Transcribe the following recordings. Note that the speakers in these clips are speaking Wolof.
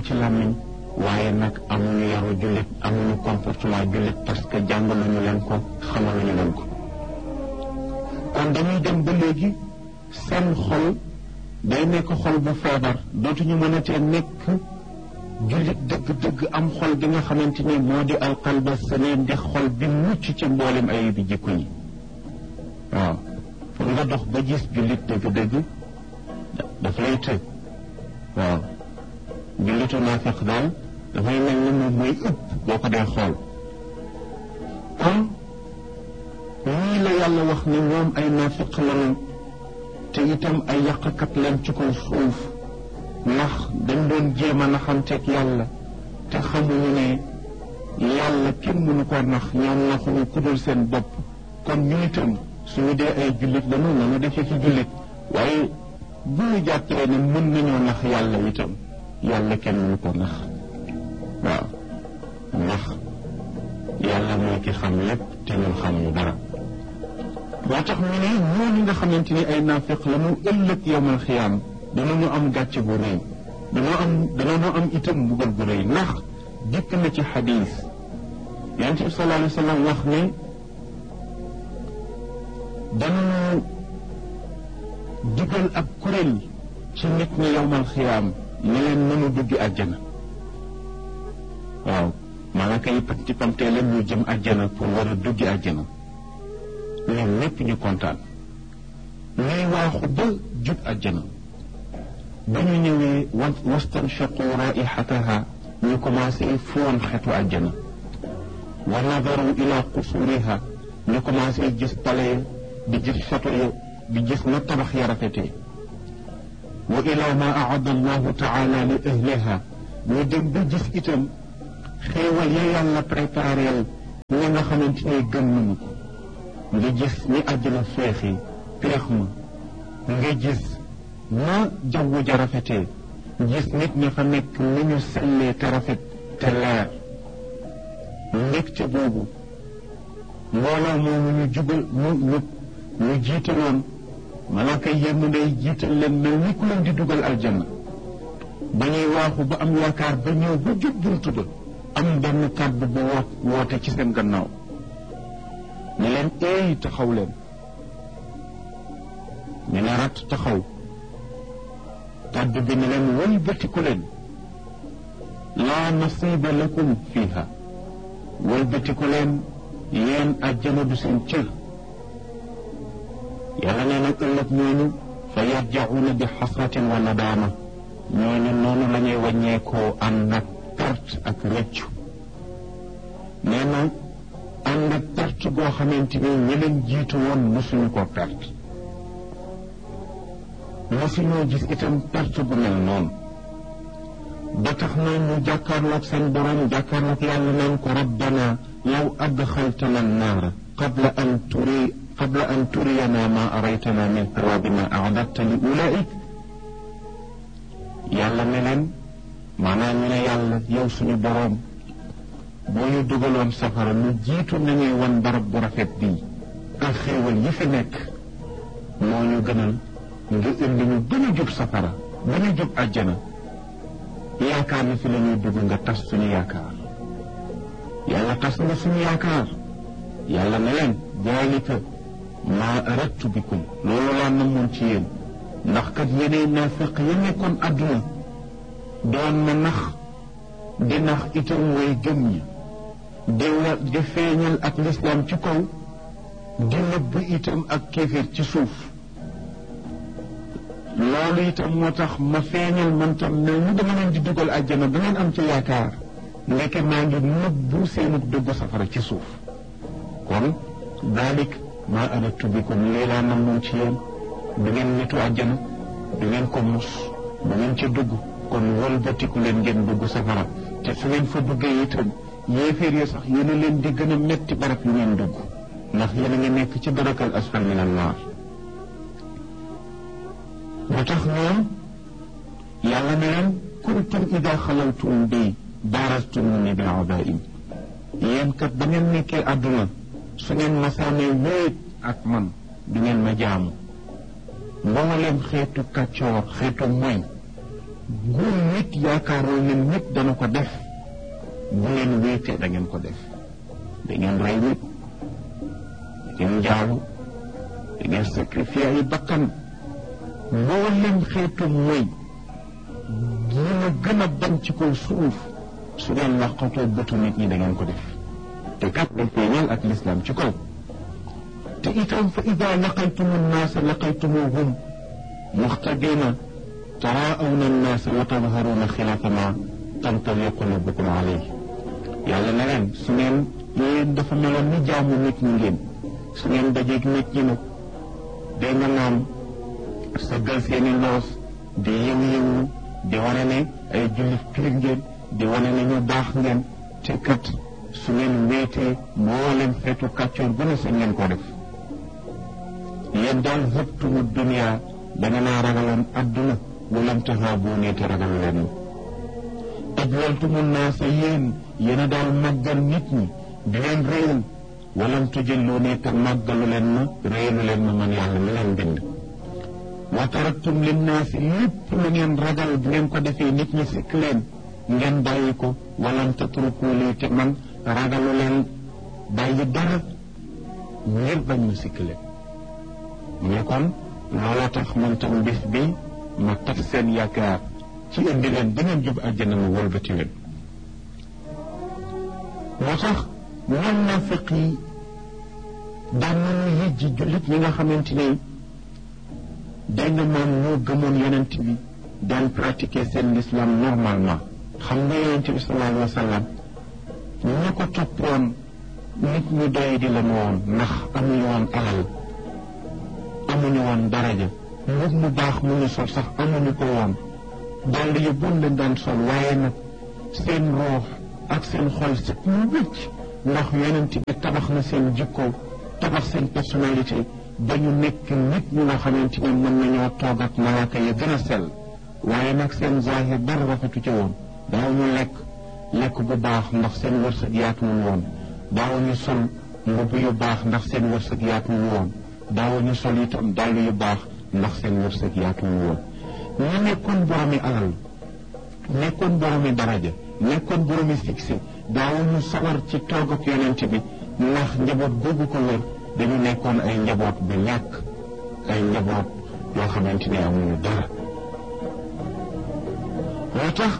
ci làmmiñ waaye nag amuñu yaru jullit amuñu comportement jullit parce que jàngaluñu leen ko xamaluñu leen ko kon dañuy dem ba léegi seen xol day nekk xol bu feebar dootuñu mën a tee nekk jullit dëgg-dëgg am xol bi nga xamante ni moo di alqalba salim di xol bi mucc ci mboolem ay bi jikko yi waaw pour nga dox ba gis jullit dëgg-dëgg daf lay tëj waaw jullitu naafiq daal dafay mel ni moom mooy ëpp boo ko dee xool kon lii la yàlla wax ne ñoom ay naafiq lañu te itam ay yàqkat leen ci kaw suuf ndax dañ doon jéem a naxanteeg yàlla te xamuñu ne yàlla kenn mënu ko nax ñoom naxuñu ku dul seen bopp kon ñu itam suñu dee ay jullit lañu nañu defee ci jullit waaye bu ñu jàppee ne mën nañoo nax yàlla itam yàlla kenn mënu ko nax waaw ndax yàlla mooy ki xam lépp te ñun xamuñu dara moo tax ñu ne ñooñu nga xamante ni ay naafiq la mu ëllëg yowmal xiyaam danañu am gàcce bu rëy danoo am danañu am itam mbugal bu rëy ndax dikk na ci xadiis yonent bi sallallahu alayhi wa sallam wax ne danañu digal ab kuréel ci nit ñi yowmal xiyaam ne leen mënu duggi àjjana waaw malaaka yi pamti pamtee leen ñu jëm àjjana pour war a duggi àjjana ñoom ñépp ñu kontaan ñuy waaxu ba jub àjjana ba ñu ñëwee wa wastanshaqu raihataha ñu commencé foon xetu àjjana wa nadaru ila qusuriha ñu commencé gis pale di gis château ya di gis na tabax ya rafetee wa ila ma aada allahu taala li ahliha ñu dem ba gis itam xéewal ya yàlla prépareel ñi nga xamante ne gëm nañu ko nga gis ni àjjana feexi peex ma nga gis na jaww ja rafetee gis nit ñi fa nekk ni ñu sellee te rafet te leer mbégte boobu mbooloo moomu ñu jubal ñu ñu ñu jiitaloon malaaka yémm ndey jiital leen mel ni ku leen di dugal aljanna ba ñuy waaxu ba am yaakaar ba ñëw ba jub buntu ba am benn kàddu bu wo woote ci seen gannaaw ne leen eey taxaw leen ñu ne rat taxaw kàddu bi ne leen wëlbatiku leen laa nasiba lakum fiiha wëlbatiku leen yéen àjjana du seen cër yàlla nee na ëllëg ñooñu fa yarjauna bi xasratin wa nadaama ñooñu noonu la ñuy wàññeekoo ànd ak perte ak rëccu nee na ànd ak perte goo xamante ni ñi leen jiitu woon mosuñu ko perte mosuñoo gis itam perte bu mel noonu ba tax na ñu jàkkaarloog seen borom jàkkaarloog yàlla naan ko rabbana law adxaltana annaara qabla an turi qabla an turiyana ma araytana min thawabi ma aadadta li ulaik yàlla ne leen maanaam ñu ne yàlla yow suñu boroom boo ñu dugaloon safara lu jiitu nañuy wan barab bu rafet bii ak xéewal yi fi nekk moo ñu gënal nga indi ñu gën a jub safara ba ñu jub àjjana yaakaar na fi la ñuy dugg nga tas suñu yaakaar yàlla tas nga suñu yaakaar yàlla ne leen daalika maa aradtu bikum loolu laa namoon ci yéen ndax kat yeneen naafiq ya nekkoon àdduna doon na nax di nax itam way gëm ñi di wa di feeñal ak lislaam ci kaw di nëbb itam ak kéeféer ci suuf loolu itam moo tax ma feeñal man tam ne ñu dama leen di dugal àjjana ba ngeen am ci yaakaar ndeke maa ngi nëbbu seenu dugg safara ci suuf kon daalik maa aradtu bikum lii laa namoon ci yéen du ngeen nitu àjjana du ngeen ko mus du ngeen ca dugg kon wëlbatiku leen ngeen dugg safara te su ngeen fa duggee itam yéeféer yi sax yéen a leen di gën a metti barab yu ngeen dugg ndax yéen a ngi nekk ci darakal asfal min annaar moo tax ñoom yàlla ne leen kuntum ida xalaltum bi baarastumuni bi abain yéen kat ba ngeen nekkee àdduna su ngeen masaanee wéet ak man du ngeen ma jaamu mbooleem xeetu kàccoor xeetu moy gu nit yaakaaroo ne nit dana ko def bu ngeen wéetee da ngeen ko def da ngeen rey nit da ngeen njaalu da ngeen sacrifier ay bakkan mboolem xeetu mooy yi ma gën a bañ ci kaw suuf su ngeen laqatoo bëtu nit ñi da ngeen ko def te kat day feeñal ak lislaam ci kaw te itam fa ida laqaytumu nnaasa laqaytumuhum muxtadina taraawna nnaasa wa tadharuuna xilaafa ma tantawi qulubukum alayhi yàlla na leen su ngeen yéen dafa meloon ni jaamu nit ñi ngeen su ngeen dajeeg nit ñi nag day nga naan sëggal seeni loos di yëngu-yëngu di wane ne ay jullit piir ngeen di wane ne ñu baax ngeen te kat su ngeen wéetee mboolem xeetu kàccoor bu ne sa ngeen ko def yéen daal hëptumu dunia da nga naa ragaloon adduna walam tahaabu ne te ragalu leen ma ajwaltumu naasa yéen yéen a daal màggal nit ñi di leen réyal walam tujallu ne te màggalu leen ma réyalu leen ma man yàlla mi leen bind wa taraktum linnaasi lépp lu ngeen ragal bu ngeen ko defee nit ñi sikk leen ngeen bàyyi ko walam tatruku lii te man ragalu leen bàyyi dara ngir bañ ma sikk leen mais kon looloo tax man tam bis bi ma tax seen yaakaar ci indi leen ba ngeen jub àjjana ma wëlbati leen moo tax ñoom naafiq yi daan nañu yëjji jullit ñi nga xamante ni dégg nga moom ñoo gëmoon yonent bi daan pratiquer seen l'islam normalement xam nga yonent bi sallallahu alayhi wa sallam ñu ko toppoon nit ñu doy di la woon ndax amuñu woon alal amuñu woon daraja mbub mu baax mu ñu sol sax amuñu ko woon dàll yu bon leen daan sol waaye nag seen roox ak seen xol set ñu wécc ndax yonent bi tabax na seen jikko tabax seen personnalité ba ñu nekk nit ñi nga xamante ne mën nañoo toog ak malaaka ya gën a sell waaye nag seen zahir dara rafetu ci woon daawuñu lekk lekk bu baax ndax seen wërsëg yaatuwul woon daawuñu sol mbubb yu baax ndax seen wërsëg yaatuwul woon daawuñu sol itam dàll yu baax ndax seen wërsëg yaatuwul woon ñu nekkoon boromi alal nekkoon boromi daraja nekkoon boromi succès daawuñu sawar ci toog ak yonent bi ndax njaboot googu ko wër dañu nekkoon ay njaboot bu ñàkk ay njaboot yoo xamante ne amuñu dara moo tax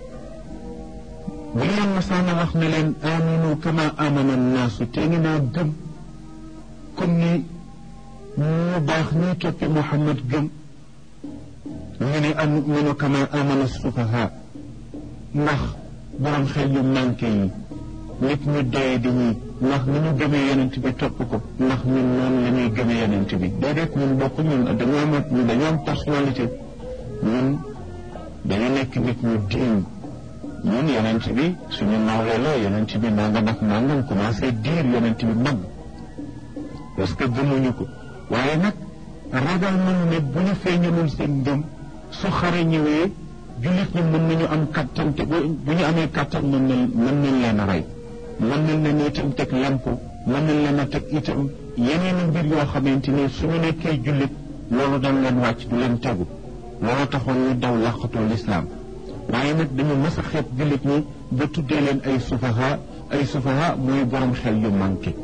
bu leen masaana wax ne leen aminu kama amana naasu te ngi naa gëm comme ni ñu baax ñuy toppi Muhammad gëm ñu ne aminu kama amana sufaha ndax borom xel yu manqué yi nit ñu doye di ñi ndax ni ñu gëmee yonent bi topp ko ndax ñun noonu la ñuy gëmee yonent bi déedéet ñun bokk ñun dañoo am ñun dañoo am personnalité ñun dañu nekk nit ñu diin ñun yonent bi suñu nawle la yonent bi nangam ak nangam commencé diir yonent bi mag parce que gëmuñu ko waaye nag ragal nañu ne bu ñu feeñalul seen ngëm su xare ñëwee jullit ñi mën nañu am kattan te bu ñu amee kattan mën nañ mën nañ leen a rey mën nañ leen itam teg lempo mën nañ leen a teg itam yeneen i mbir yoo xamante ni suñu nekkee jullit loolu dañ leen wàcc du leen tegu loolu taxoon ñu daw làqatoo lislaam waaye nag dañu mës a xeeb jullit ñi ba tuddee leen ay sufaha ay sufaha mooy borom xel yu manqué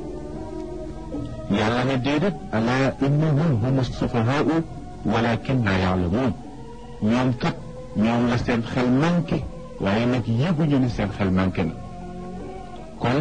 yàlla ne déedéet ala innahum hum sufahaau walakin la yaalamuun ñoom kat ñoom la seen xel manqué waaye nag yëguñu ne seen xel manqué na kon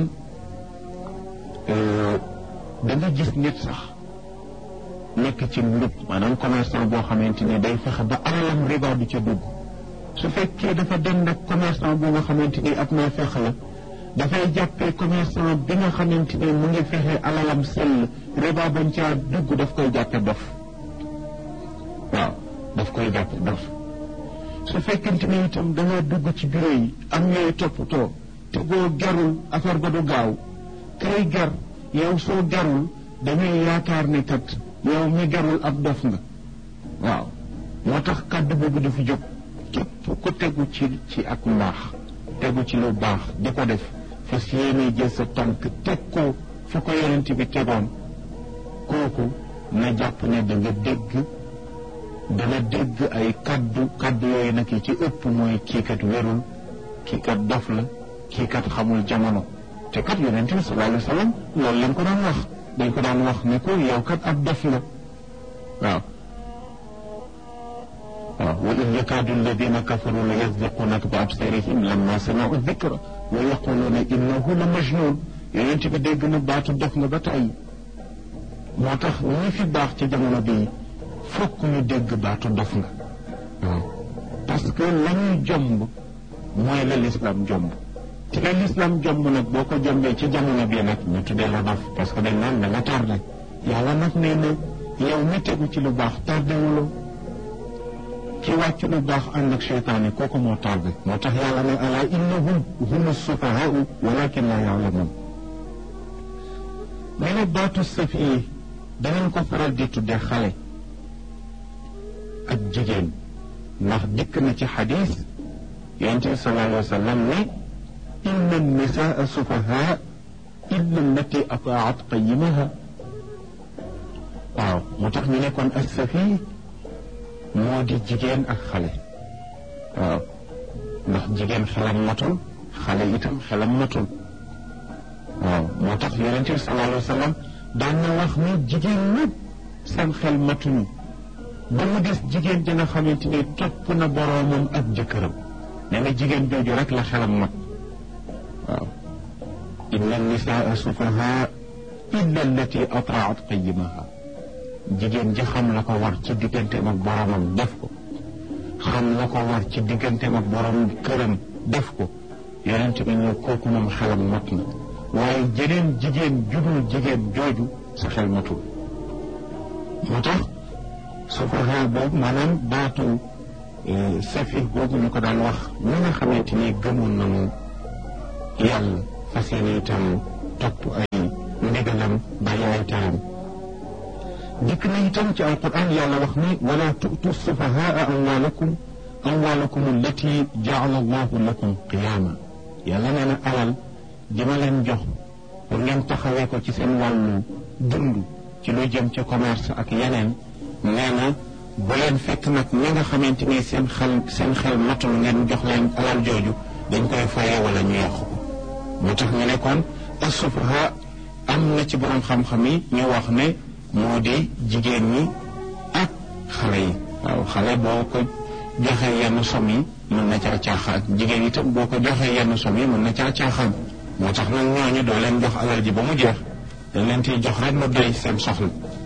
da nga gis nit sax nekk ci ndub maanaam commerçant boo xamante ni day fexe ba alalam riba du ca dugg su fekkee dafa dem nag commerçant boo nga xamante ni ab naa fexe la dafay jàppee commerçant bi nga xamante ni mu ngi fexe alalam sell riba bañ caa dugg daf koy jàppe dof waaw daf koy jàppe dof su fekkente ni itam da nga dugg ci bureau yi am yooyu toppatoo te boo gerul affaire ba du gaaw kay ger yow soo gerul dañuy yaakaar ne kat yow mi gerul ab dof nga waaw moo tax kàddu boobu dafa jóg képp ku tegu ci ci ak mbaax tegu ci lu baax di ko def fas yéene jël sa tànk teg ko fu ko yonent bi tegoon kooku na jàpp ne da nga dégg dana dégg ay kaddu kaddu yooyu nag yi ci ëpp mooy kii kat wérul kii kat dof la kii kat xamul jamono te kat yonent bi sallallahu alayhi wa sallam loolu lañ ko daan wax dañ ko daan wax ne ko yow kat ab dof la waaw waaw wa in yakaadu alladina kafaru la yasdiqunaka bi absarihim lamma samiu dikra wa yaquluuna innahu la majnun yonent bi dégg na baatu dof nga ba tey moo tax ñi fi baax ci jamono bii fokk ñu dégg baatu dof nga waaw parce que la ñuy jomb mooy la lislaam jomb te la lislaam jomb nag boo ko jombee ci jamono bii nag ñu tuddee la dof parce que dañ naan da nga tardé yàlla nag nee na yow mi tegu ci lu baax tardé wuloo ki wàcc lu baax ànd ak seytaane kooku moo tardé moo tax yàlla ne ala innahum hum sufahaau walakin la yaalamun nee na baatu safi danañ ko faral di tuddee xale ak jigéen ndax dikk na ci xadis yonent bi sallallahu alayhi wa sallam ne inna nisaa sufahaa illa allati ataat qayimaha waaw moo tax ñu nekkoon ak safi moo di jigéen ak xale waaw ndax jigéen xelam matul xale itam xelam matul waaw moo tax yonent bi sallallahu alayhi wa sallam daan na wax ni jigéen ñëpp seen xel matuñu ba mu des jigéen ji nga xamante ni topp na boroomam ak jëkkëram nee na jigéen jooju rek la xelam mat waaw inna nisaa sufahaa illa allati atraat qayimaha jigéen ji xam la ko war ci digganteem ak boroomam def ko xam la ko war ci digganteem ak boroom këram def ko yonent bi ne kooku moom xelam mat na waaye jeneen jigéen judul jigéen jooju sa xel matul moo tax sufaha boobu maanaam baatu safi boobu ñu ko daan wax ñi nga xamante ni gëmoon nañu yàlla fas yéene itam topp ay ndigalam bàyyi ay taam dikk na itam ci alquran yàlla wax ni wala tu'tu sufahaa amwaalakum amwaalakum allati jaala allahu lakum qiyaama yàlla nee na alal ji ma leen jox pour ngeen taxawee ko ci seen wàllu dund ci lu jëm ci commerce ak yeneen nee na bu leen fekk nag ñi nga xamante ni seen xel seen xel matul ngeen jox leen alal jooju dañ koy fayee wala ñu yàqu ko moo tax ñu ne kon as-sufaha am na ci borom xam-xam yi ñu wax ne moo di jigéen ñi ak xale yi waaw xale boo ko joxee yenn som yi mën na caa caaxaan jigéen itam boo ko joxee yenn som yi mën na caa caaxaan moo tax nag ñooñu doo leen jox alal ji ba mu jeex dañ leen ciy jox rek mu doy seen soxla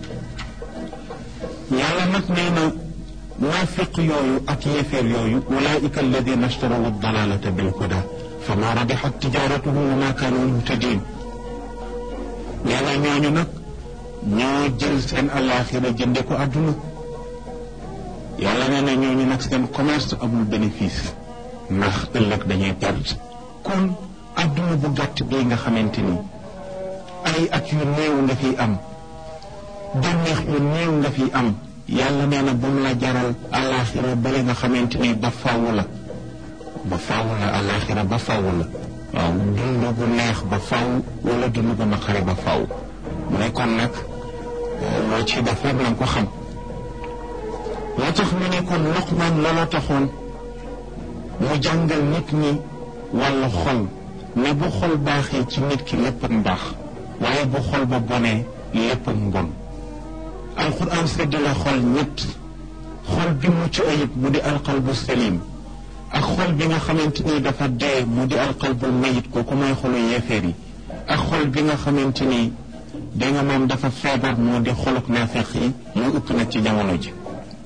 yàlla nag nee na naafiq yooyu ak yéeféer yooyu ulaika alladina ashtaraw dalalata bil huda fa ma rabixat tijaratuhum wa ma kaanu muhtadin nee na ñooñu nag ñoo jël seen alaxira jënde ko àdduna yàlla nee na ñooñu nag seen commerce amul bénéfice ndax ëllëg dañuy perte kon àdduna bu gàtt bii nga xamante ni ay at yu néew nga fiy am bànneex yu néew nga fiy am yàlla nee na bu mu la jaral alaxira bale nga xamante ni ba faaw la ba faaw la alaxira ba faaw la waaw dund gu neex ba faaw wala dund gu naqari ba faaw mu ne kon nag loo ci def rek na ko xam loo tax mu ne kon Luqmaan looloo taxoon mu jàngal nit ñi wàllu xol ne bu xol baaxee ci nit ki lépp mbaax waaye bu xol ba bonee lépp mbon alquran sedd la xol ñett xol bi mucc ayib mu di alqalbu salim ak xol bi nga xamante ni dafa dee mu di alqalbu mayit kooku mooy xolu yeefeer yi ak xol bi nga xamante ni da nga moom dafa feebar moo di xoluk naafeq yi mu ëpp nag ci jamono ji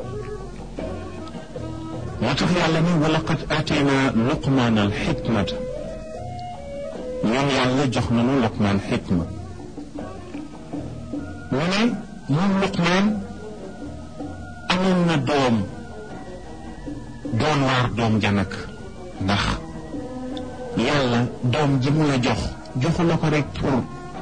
moo tax yàlla ni walaqad aatayna luqmaan al xikmata ñoom yàlla jox nañu luqmaan xikma mu ne moom luqmaan amoon na doom doon waar doom janak ndax yàlla doom ji mu la jox joxu la ko rek pour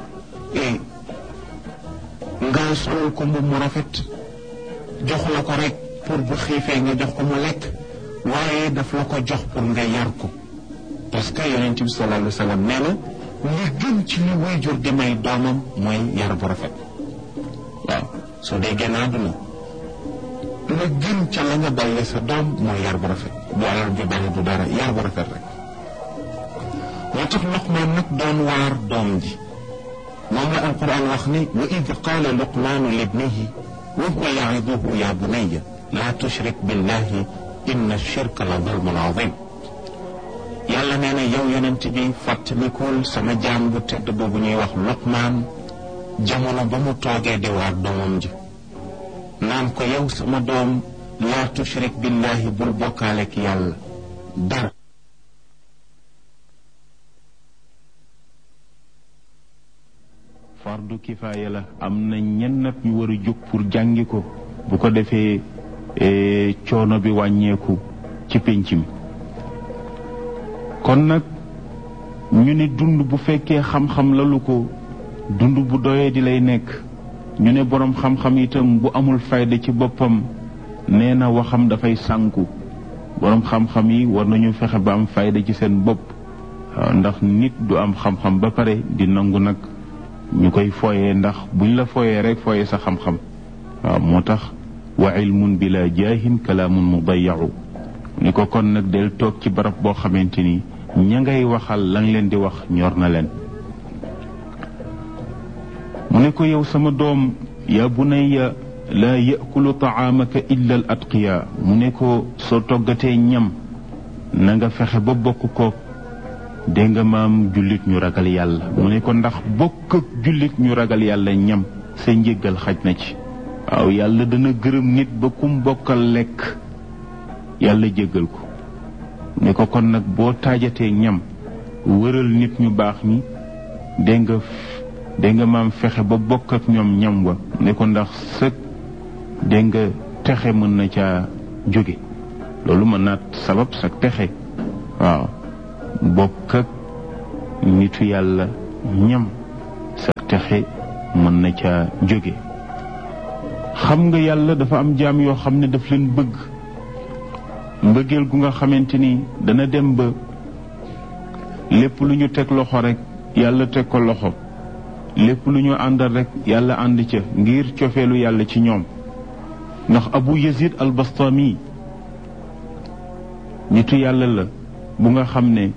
nga solal ko mbubb mu rafet joxu la ko rek pour bu xiifee nga jox ko mu lekk waaye daf la ko jox pour nga yar ko parce que yonent bi sallallahu alayhi wa sallam nee na li gën ci li waajur di may doomam mooy yar bu rafet waaw soo dee génn àdduna la gën ca la nga bàyyee sa doom mooy yar bu rafet bu alal ju bari du dara yar bu rafet rek moo tax Luqmaan nag doon waar doom ji moom la alquran wax ni wa id qaala luqmaanu libnihi wa huwa ya'iduhu ya bunayya laa tushrik billahi inna shirka la zulmun azim yàlla nee na yow yonent bi fàttalikul sama jaam bu tedd boobu ñuy wax Luqmaan jamono ba mu toogee di waar doomam ji naan ko yow sama doom laa tushrik billahi bul bokkaaleek yàlla dara fardu kifaaya la am na ñennat ñu war a jóg pour jàngi ko bu ko defee coono bi wàññeeku ci pénc mi kon nag ñu ne dund bu fekkee xam-xam lalu ko dund bu doyee di lay nekk ñu ne boroom xam-xam itam bu amul fayda ci boppam nee na waxam dafay sànku boroom xam-xam yi war nañu fexe ba am fayda ci seen bopp waaw ndax nit du am xam-xam ba pare di nangu nag ñu koy fooyee ndax buñ la fooyee rek fooyee sa xam-xam waaw moo tax wa ilmun bila jaahin kalaamun mudayacu ni ko kon nag del toog ci barab boo xamante ni ña ngay waxal lang leen di wax ñor na leen mu ne ko yow sama doom yaa bunayya laa yakulu taamaka illa al atqiya mu ne ko soo toggatee ñam na nga fexe ba bokk ko dégg nga maam jullit ñu ragal yàlla mu ne ko ndax bokk ak jullit ñu ragal yàlla ñam sa njëggal xaj na ci waaw yàlla dana gërëm nit ba kum bokkal lekk yàlla jéggal ko ne ko kon nag boo taajatee ñam wëral nit ñu baax ñi dégg nga dégg nga maam fexe ba bokk ak ñoom ñam wa ne ko ndax sëg dégg nga texe mën na caa jóge loolu mën naa sabab sa texe waaw bokk ak nitu yàlla ñam sa texe mën na caa jóge xam nga yàlla dafa am jaam yoo xam ne daf leen bëgg mbëggeel gu nga xamante ni dana dem ba lépp lu ñu teg loxo rek yàlla teg ko loxo lépp lu ñu àndal rek yàlla ànd ca ngir cofeelu yàlla ci ñoom ndax abu yazid al bastami nitu yàlla la bu nga xam ne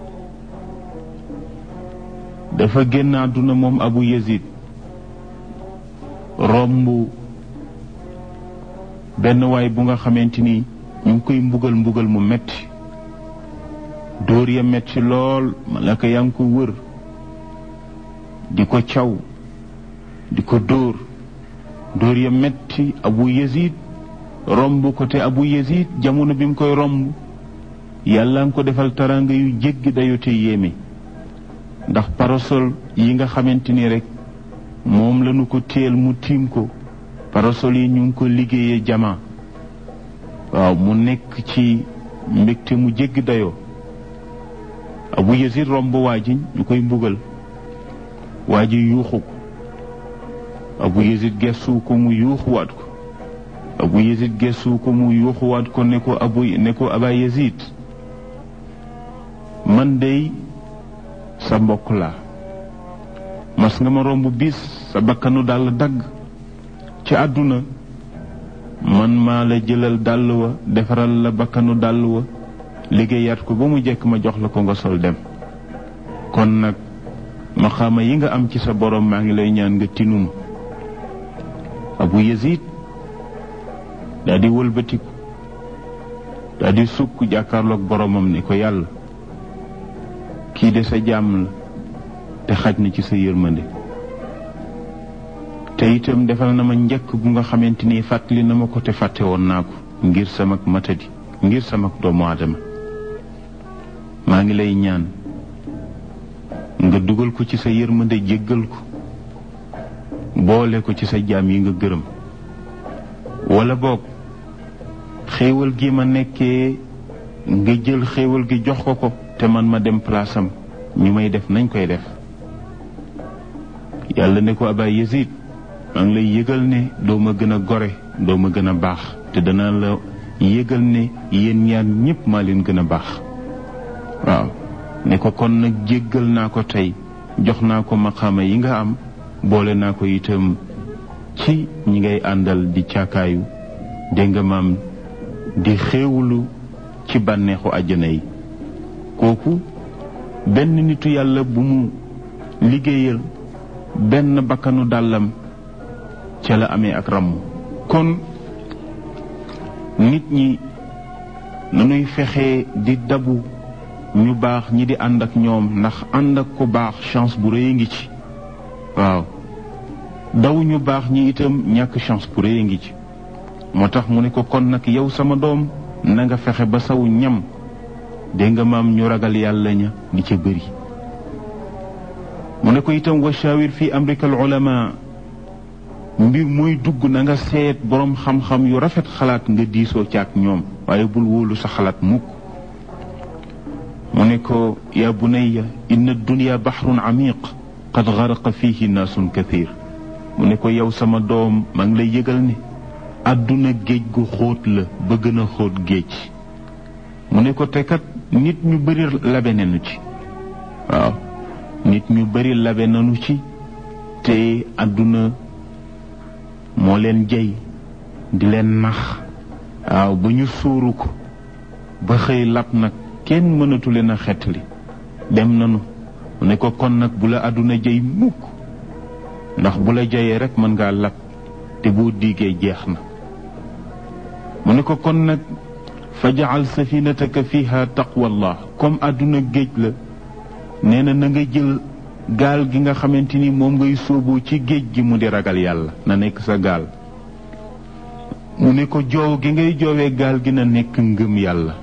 dafa génn àdduna moom abu yazid romb benn waay bu nga xamante ni ñu ngi koy mbugal mbugal mu metti dóor ya metti lool malaka yaa ngi ko wër di ko caw di ko dóor dóor ya metti abu yazid romb ko te abu yazid jamono bi mu koy romb yàlla nga ko defal taranga yu jéggi dayo te yéeme ndax parasol yi nga xamante ni rek moom lañu ko téel mu tiim ko parasol yi ñu ngi ko liggéeyee jama waaw mu nekk ci mbégte mu jéggi dayoo abu yazid romb waa ji ñu koy mbugal waa ji yuuxu ko abu yazid gestu ko mu yuuxuwaat ko abu yazid gestu ko mu yuuxuwaat ko ne ko abu ne ko aba yazid man dey sa mbokk laa mas nga ma romb bis sa bakkanu dàll dagg ci àdduna man maa la jëlal dàll wa defaral la bakkanu dàll wa liggéeyaat ko ba mu jekk ma jox la ko nga sol dem kon nag maxaama yi nga am ci sa borom maa ngi lay ñaan nga tinum abu yazid daa di wëlbatiku daa di sukk jàkkaarloog boromam ni ko yàlla kii de sa jàmm la te xaj na ci sa yërmande te itam defal na ma njëkk bu nga xamante ni fàttali na ma ko te fàtte woon naa ko ngir sama matadi ngir sama doomu aadama maa ngi lay ñaan nga dugal ko ci sa yërmande jéggal ko boole ko ci sa jaam yi nga gërëm wala boog xéewal gi ma nekkee nga jël xéewal gi jox ko ko te man ma dem place am ñu may def nañ koy def yàlla ne ko aba yazid maa ngi lay yëgal ne doo ma gën a gore doo ma gën a baax te danaa la yëgal ne yéen ñaar ñépp maa leen gën a baax waaw ne ko kon nag jéggal naa ko tey jox naa ko maqaama yi nga am boole naa ko itam ci ñi ngay àndal di caakaayu dégg nga maam di xéewlu ci bànneexu àjjana yi kooku benn nitu yàlla bu mu liggéeyal benn bakkanu dàllam ca la amee ak ràmm kon nit ñi nanuy fexe di dabu ñu baax ñi di ànd ak ñoom ndax ànd ak ku baax chance bu rëy ngi ci waaw daw ñu baax ñi itam ñàkk chance bu rëy ngi ci moo tax mu ne ko kon nag yow sama doom na nga fexe ba saw ñam dégg nga maam ñu ragal yàlla ña di ca bëri mu ne ko itam wa shawir fi amrika al ulama mbir muy dugg na nga seet boroom xam-xam yu rafet xalaat nga diisoo ci ak ñoom waaye bul wóolu sa xalaat mukk mu ne ko yaa bunayya inna dunya baxrun amiq qad garaqa fihi naasun kathir mu ne ko yow sama doom maa ngi lay yëgal ne àdduna géej gu xóot la ba gën a xóot géej mu ne ko te kat nit ñu bari labe nañu ci waaw nit ñu bari labe nañu ci te àdduna moo leen jey di leen nax waaw ba ñu suuru ko ba xëy lab nag kenn mënatu leen a xettali dem nanu mu ne ko kon nag bu la àdduna jey mukk ndax bu la jeyee rek mën ngaa lab te boo diigee jeex na mu ne ko kon nag fajaal safinataka fiha taqwallah comme àdduna géej la nee na na nga jël gaal gi nga xamante ni moom ngay sóobu ci géej gi mu di ragal yàlla na nekk sa gaal mu ne ko joow gi ngay joowee gaal gi na nekk ngëm yàlla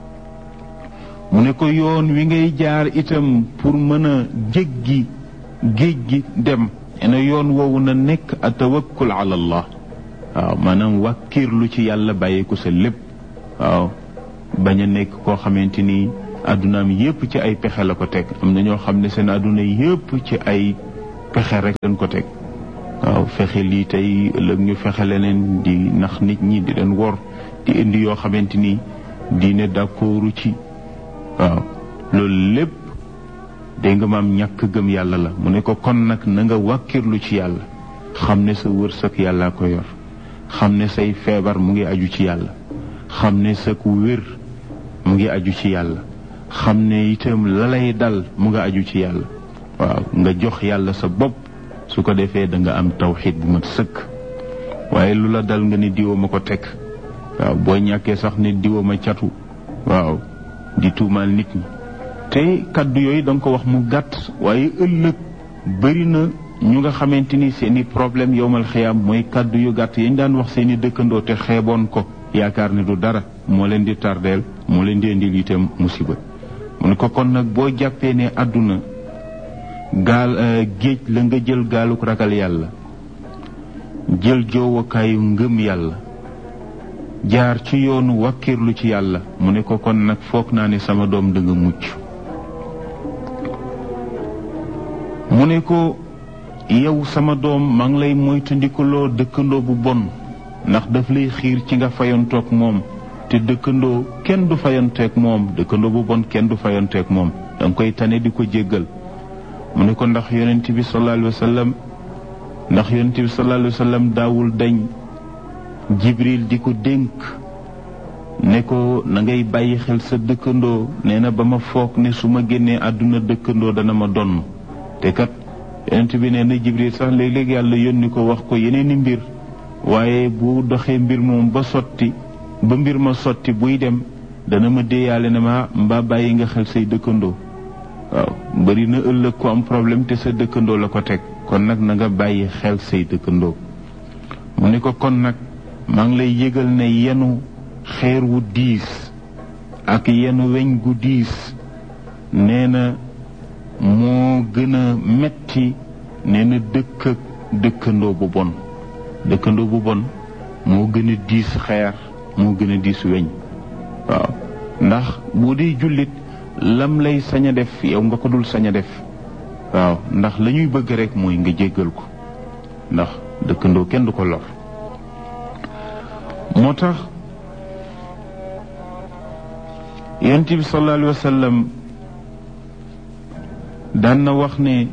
mu ne ko yoon wi ngay jaar itam pour mën a jéggi géej gi dem ena yoon woowu na nekk a tawakkul ala allah waaw maanaam wàkkiirlu ci yàlla bàyyi ko sa lépp waaw bañ a nekk koo xamante ni addunaam yépp ci ay pexe la ko teg am na ñoo xam ne seen adduna yépp ci ay pexe rek lañ ko teg waaw fexe lii tey ëllëg ñu fexe leneen di nax nit ñi di leen wor di indi yoo xamante ni diine d'accordu ci waaw loolu lépp dégg nga maam ñàkk gëm yàlla la mu ne ko kon nag na nga wàkkirlu ci yàlla xam ne sa wërsëg yàllaa ko yor xam ne say feebar mu ngi aju ci yàlla xam ne sa ku wér mu ngi aju ci yàlla xam ne itam la lay dal mu nga aju ci yàlla waaw nga jox yàlla sa bopp su ko defee da nga am tawxiid bu mat sëkk waaye lu la dal nga ne diwa ma ko teg waaw boo ñàkkee sax ne diwa ma catu waaw di tuumaal nit ñi te kaddu yooyu da nga ko wax mu gàtt waaye ëllëg bëri na ñu nga xamante ni seeni problème yowmal xiyaam mooy kaddu yu gàtt yañ daan wax seeni dëkkandoo te xeeboon ko yaakaar ne du dara moo leen di tardeel moo leen di indil itam musiba mu ne ko kon nag boo jàppee ne àdduna gaal géej la nga jël gaaluk ragal yàlla jël joowakaayu ngëm yàlla jaar ci yoonu wàkkirlu ci yàlla mu ne ko kon nag foog naa ne sama doom da nga mucc mu ne ko yow sama doom maa ngi lay moytandikuloo dëkkandoo bu bon ndax daf lay xiir ci nga fayantoog moom te dëkkandoo kenn du fayanteeg moom dëkkandoo bu bon kenn du fayanteeg moom da nga koy tane di ko jéggal mu ne ko ndax yonent bi sallallahu alayhi wa sallam ndax yonent bi sallallahu alayhi wa sallam daawul dañ jibril di ko dénk ne ko na ngay bàyyi xel sa dëkkandoo nee na ba ma foog ne su ma génnee àdduna dëkkandoo dana ma donn te kat yonent bi nee na jibril sax léeg-léeg yàlla yónni ko wax ko yeneeni mbir waaye bu doxee mbir moom ba sotti ba mbir ma sotti buy dem dana ma déeyaale ne ma mbaa bàyyi nga xel say dëkkandoo waaw bari na ëllëg ko am problème te sa dëkkandoo la ko teg kon nag na nga bàyyi xel say dëkkandoo mu ne ko kon nag maa ngi lay yëgal ne yenu xeer wu diis ak yenu weñ gu diis nee na moo gën a metti nee na dëkk ak dëkkandoo bu bon dëkkandoo bu bon moo gën a diis xeer moo gën a diis weñ waaw ndax bu dee jullit lam lay sañ a def yow nga ko dul sañ a def waaw ndax la ñuy bëgg rek mooy nga jéggal ko ndax dëkkandoo kenn du ko lor moo tax yonent bi sallallahu alayhi wa sallam daan na wax ne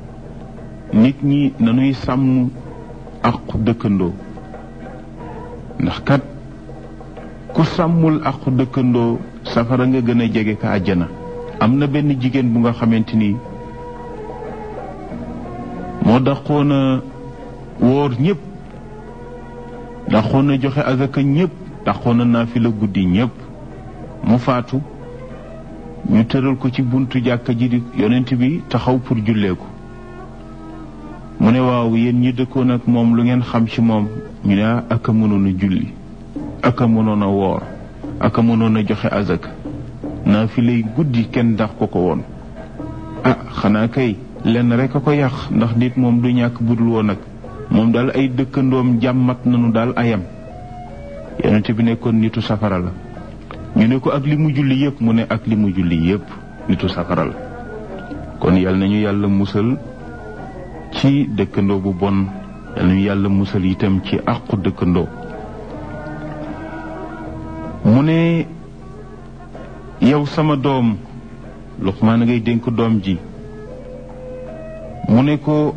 nit ñi nañuy sàmm aqu dëkkandoo ndax kat ku sàmmul aqu dëkkandoo safara nga gën a jege ka àjjana am na benn jigéen bu nga xamante ni moo daqoon a wóor ñëpp daqoon a joxe azaka ñëpp daqoon a naafila guddi ñëpp mu faatu ñu tëral ko ci buntu jàkka ji di yonent bi taxaw pour jullee ko mu ne waaw yéen ñi dëkkoon ak moom lu ngeen xam ci moom ñu ne ak a mënoon a julli ak a mënoon a woor ak a mënoon a joxe azaka naa fi lay guddi kenn dax ko ko woon ah xanaa kay lenn rek a ko yàq ndax nit moom du ñàkk budul woon nag moom daal ay dëkkandoom jàmmat nañu daal ayam yonent bi nekkoon nitu safara la ñu ne ko ak li mu julli yépp mu ne ak li mu julli yépp nitu safara la kon yal nañu yàlla musal ci dëkkandoo bu bon yal nañu yàlla musal itam ci àqu dëkkandoo mu ne yow sama doom Luqmaan ngay dénk doom ji mu ne ko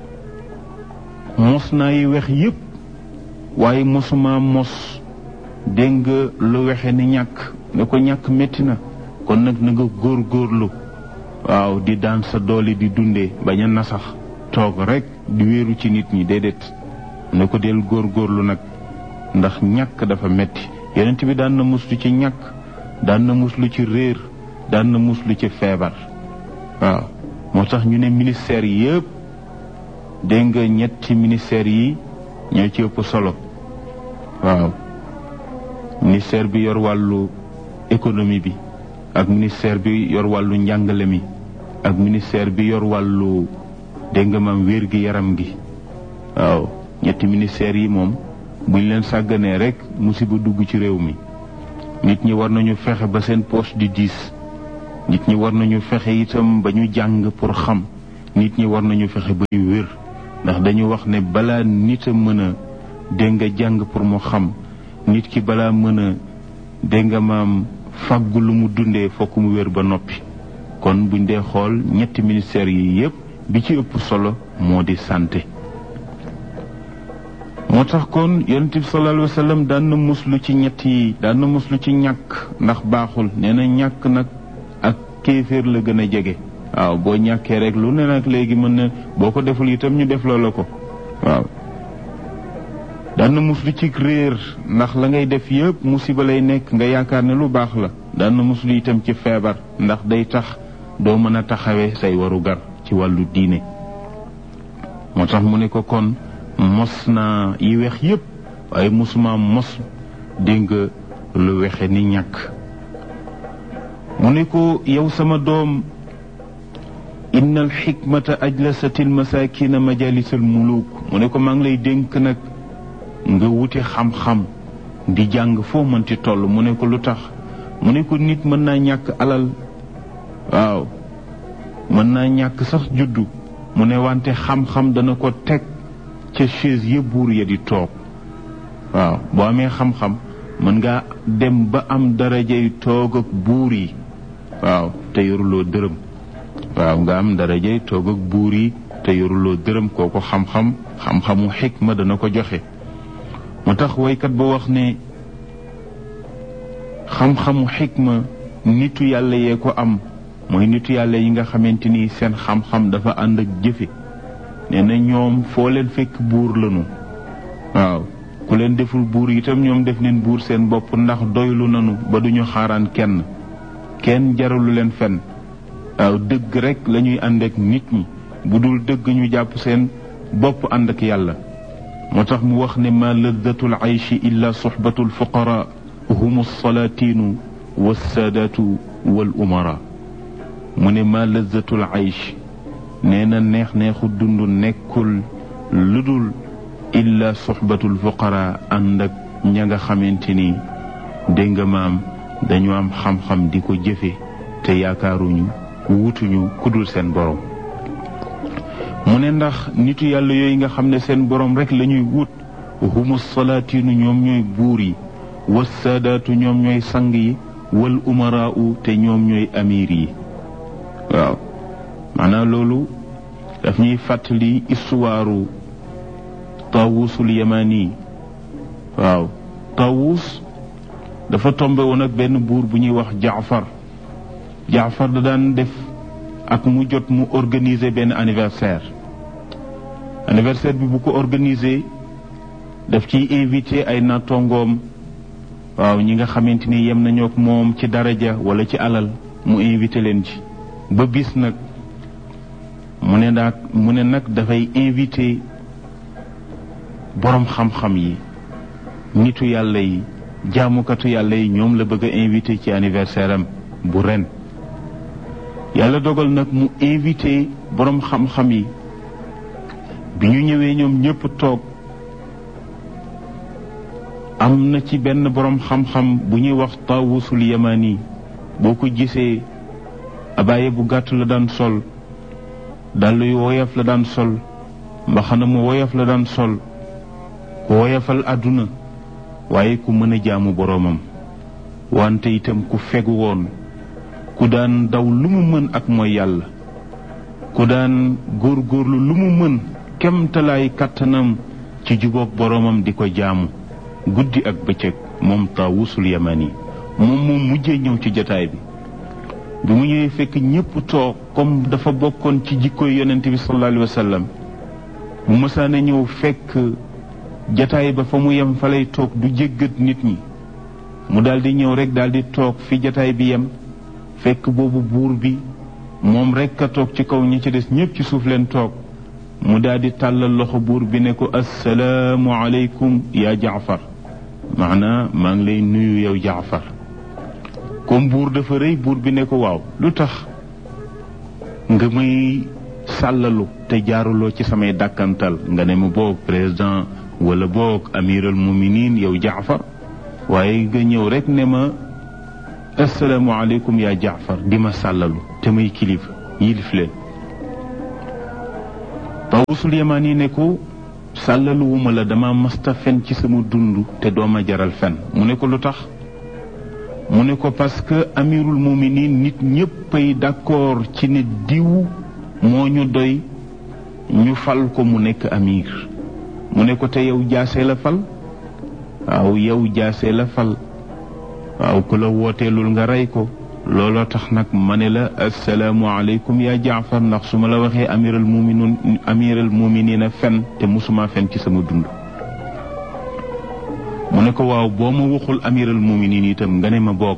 mos naa yi wex yépp waaye mosuma mos dégg nga lu wexe ni ñàkk ne ko ñàkk métti na kon nag na nga góor góorlu waaw di daan sa doole di dundee bañ a nasax toog rek di wéeru ci nit ñi déedéet ne ko del góor góorlu nag ndax ñàkk dafa metti yonent bi daan na muslu ci ñàkk daan na muslu ci réer daan na muslu ci feebar waaw moo tax ñu ne ministère yi yëpp dégg nga ñetti ministère yi ñoo ci ëpp solo waaw ministère bi yor wàllu économie bi ak ministère bi yor wàllu njàngale mi ak ministère bi yor wàllu dégg nga maam wér gi yaram gi waaw ñetti ministères yi moom buñ leen sàgganee rek musiba dugg ci réew mi nit ñi war nañu fexe ba seen poche di diis nit ñi war nañu fexe itam ba ñu jàng pour xam nit ñi war nañu fexe ba ñu wér ndax dañu wax ne balaa nit a mën a dégg nga jàng pour mu xam nit ki balaa mën a dégg nga maam fàggu lu mu dundee fokk mu wér ba noppi kon buñ dee xool ñetti ministères yi yépp bi ci ëpp solo moo di santé moo tax kon yonent bi sallallahu alayhi wa sallam daan na muslu ci ñett yi daan na muslu ci ñàkk ndax baaxul nee na ñàkk nag ak kéeféer la gën a jege waaw boo ñàkkee rek lu ne nag léegi mën na boo ko deful itam ñu def loola ko waaw daan na muslu ci réer ndax la ngay def yëpp musiba lay nekk nga yaakaar ne lu baax la daan na muslu itam ci feebar ndax day tax doo mën a taxawee say waru gar ci wàllu diine moo tax mu ne ko kon mos naa yi wex yépp waaye mosuma mos dégg nga lu wexe ni ñàkk mu ne ko yow sama doom inna al xikmata ajlasat al masakina majalis al muluk mu ne ko maa ngi lay dénk nag nga wuti xam-xam di jàng foo mënti toll mu ne ko lu tax mu ne ko nit mën naa ñàkk alal waaw mën naa ñàkk sax juddu mu ne wante xam-xam dana ko teg ca chaise ya buur ya di toog waaw boo amee xam-xam mën ngaa dem ba am darajay toog ak buur yi waaw te yoruloo dërëm waaw nga am darajay toog ak buur yi te yoruloo dërëm kooku xam-xam xam-xamu xikma dana ko joxe mu tax waykat ba wax ne xam-xamu xikma nitu yàlla yee ko am mooy nitu yàlla yi nga xamante ni seen xam-xam dafa ànd ak jëfe nee na ñoom foo leen fekk buur lanu waaw ku leen deful buur itam ñoom def leen buur seen bopp ndax doylu nanu ba duñu xaaraan kenn kenn jaralu leen fen waaw dëgg rek lañuy ànd ak nit ñi bu dul dëgg ñu jàpp seen bopp ànd ak yàlla moo tax mu wax ne ma laddatul aychi illa soxbatu lfuqara hum alsalaatinu walsaadaatu wal umara mu ne ma laddatul aychi nee na neex neexu dund nekkul lu dul illa soxbatul fuqara ànd ak ña nga xamante ni dégg nga maam dañu am xam-xam di ko jëfe te yaakaaruñu wutuñu kudul seen borom mu ne ndax nitu yàlla yooyu nga xam ne seen borom rek la ñuy wut humu salaatinu ñoom ñooy buur yi was saadaatu ñoom ñooy sang yi wal umaraau te ñoom ñooy amir yi waaw maanaam loolu daf ñuy fàttali istuwaaru taawusul yamani waaw Taawus dafa tombe woon ak benn buur bu ñuy wax Jaafar Jaafar da daan def ak mu jot mu organiser benn anniversaire anniversaire bi bu ko organiser daf ciy invité ay nattongoom waaw ñi nga xamante ni yem nañoo ak moom ci daraja wala ci alal mu invité leen ci ba bis nag mu ne nag mu ne nag dafay invité boroom xam-xam yi nitu yàlla yi jaamukatu yàlla yi ñoom la bëgg a invité ci anniversaire am bu ren yàlla dogal nag mu invité boroom xam-xam yi bi ñu ñëwee ñoom ñépp toog am na ci benn boroom xam-xam bu ñuy wax taawusul yamani boo ko gisee abaaye bu gàtt la daan sol dàll yu woyof la daan sol mbaxana mu woyof la daan sol ku woyofal àdduna waaye ku mën a jaamu boroomam wante itam ku fegu woon ku daan daw lu mu mën ak mooy yàlla ku daan góorgóorlu lu mu mën kemtalaay kàttanam ci jubóog boroomam di ko jaamu guddi ak bëccëg moom taawusul yamani moom moom mujjee ñëw ci jataay bi bi mu ñëwee fekk ñépp toog comme dafa bokkoon ci jikkoy yonent bi sallallahu alayhi wa sallam bu mësaana ñëw fekk jataay ba fa mu yem fa lay toog du jéggat nit ñi mu daldi ñëw rek daldi toog fi jataay bi yem fekk boobu buur bi moom rek a toog ci kaw ñi ci des ñépp ci suuf leen toog mu daldi tàllal loxo buur bi ne ko assalaamu aleykum yaa jaafar maanaa maa ngi lay nuyu yow jaafar comme buur dafa rëy buur bi ne ko waaw lu tax nga may sàllalu te jaaruloo ci samay dàkkantal nga ne ma boog président wala boog amiral muminin yow jaafar waaye nga ñëw rek ne ma asalaamaaleykum yaa jaafar di ma sàllalu te may kilifa yilif leen tawusul yamaan yi ne ko sàllaluwuma la dama masta fen ci sama dund te dooma jaral fen mu ne ko lu tax mu ne ko parce que amirul muminin nit ñéppay d'accord ci ne diw moo ñu doy ñu fal ko mu nekk amir mu ne ko te yow jaase la fal waaw yow jaase la fal waaw ku la wooteelul nga rey ko looloo tax nag ma ne la assalaamu aleykum yaa jaafar ndax su ma la waxee amiral muminin amiral muminina fen te musuma fen ci sama dund mu ne ko waaw boo ma waxul amiral muminin itam nga ne ma boog